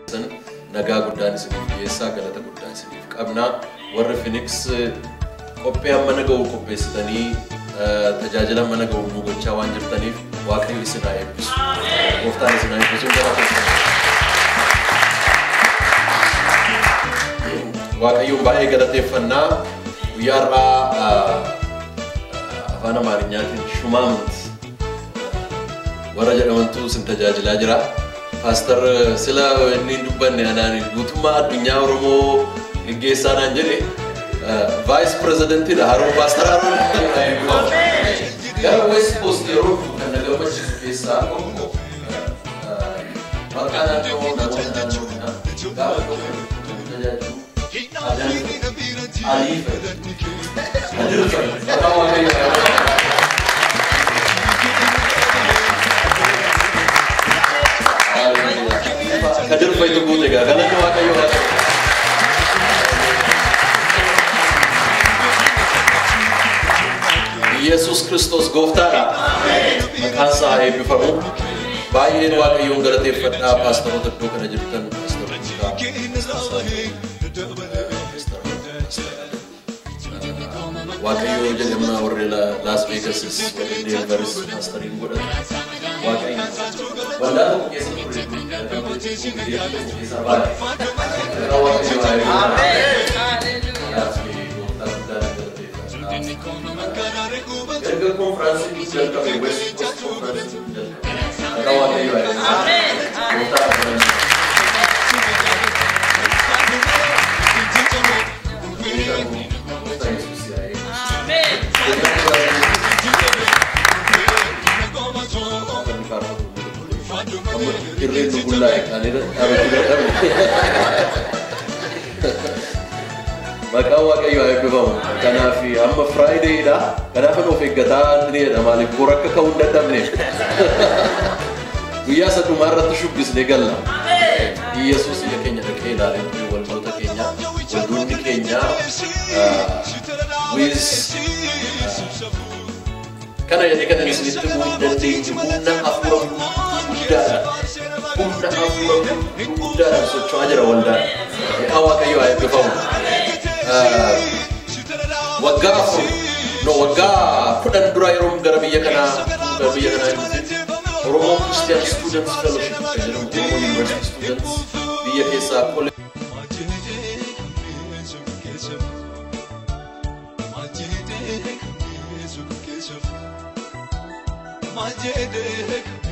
jirtan nagaa guddaan isiniif dhiyeessaa galata guddaa isiniif qabna warri Phoenix qophii amma naga'u qopheessitanii tajaajila mana ga'u nu gochaa waan jirtaniif waaqayyo isin haa eebbisu. Gooftaan isin haa eebbisu gara Waaqayyoon baay'ee galateeffannaa guyyaa har'aa afaan amaarinyaatiin shumaamut warra jedhamantu isin tajaajilaa jira. Paastar sila inni hin dubbanne anaan guutummaa addunyaa Oromoo geggeessaa naan jedhe vaayis pireezidentiidha Haroon Paastar Haroon. Gara West Coast yeroo dhufu kan na gammachiisu keessaa tokko maqaa naannoo namoota naannoo kanaa gaafa tokko tajaajilu adaan alii fayyadu. Adil fayyadu. Maqaa waaqayyoo. Kadir fayyadu guute gaa galanni waaqayyoo waaqayyoo. Yesus Kiristoos gooftaadha. Maqaan isaa haa eebbifamu. Baay'een waaqayyoon galateeffadhaa paastaroota iddoo kana jirtan Waaqayyoo jedhamna warri Las Vegasis warri Denveris paastariin godhatu. Waaqayyo waldaa tokko keessa turre keessaa baay'ee. Waaqayyo haa eebbifamu. Gooftaa guddaa galateeffadhaa. erga konfiraansiin jalqabe west coast konfiraansiin jalqabe akka waaqayyo haa gooftaa abdalan Irreen nu bullaa'e kan irra dhaabachuu dadhabne. Maqaan waaqayyoo haa eebbifamu. Kanaaf amma firaayideedha. Kanaaf of eeggataa ni jedha maaliif boru akka ka'uu hin dadhabneef. Guyyaa sadhumaa irratti shubbisnee galla. Yesuus ija keenya dhaqee ilaalee ture waldoota keenya. Waldoonni keenya wiis kana jedhee kan isinitti himuu hin dandeenye humna hafuura guddaadha. Humna hafuura guddaadhaan socho'aa jira waldaan. Maqaan waaqayyoo haa eebbifamu. waggaa afur no waggaa kudhan dura yeroo gara biyya kanaa gara biyya kanaa dhufe Oromoo Christian Students Fellowship kan jedhamu Oromoo University Students biyya keessaa kole Majede